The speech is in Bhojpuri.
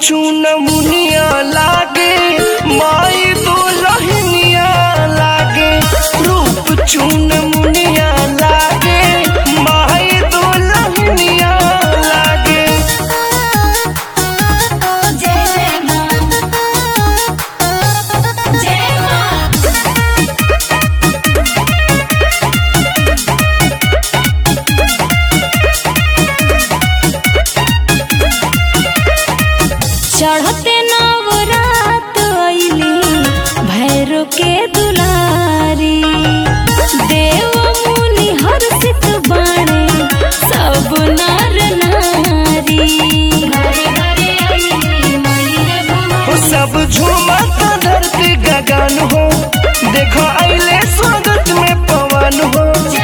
चून मुनिया लागे माई दुलहनिया लागे रूप चून मुनिया लागे माई दुलहनिया लागे जय जय मां जय मां चढ़ते नवरात अइली भैरो के दुलारी देव मुनि हर्षित बाणे सब नर नारी हो सब झूमत धरती गगन हो देखो अइले स्वागत में पवन हो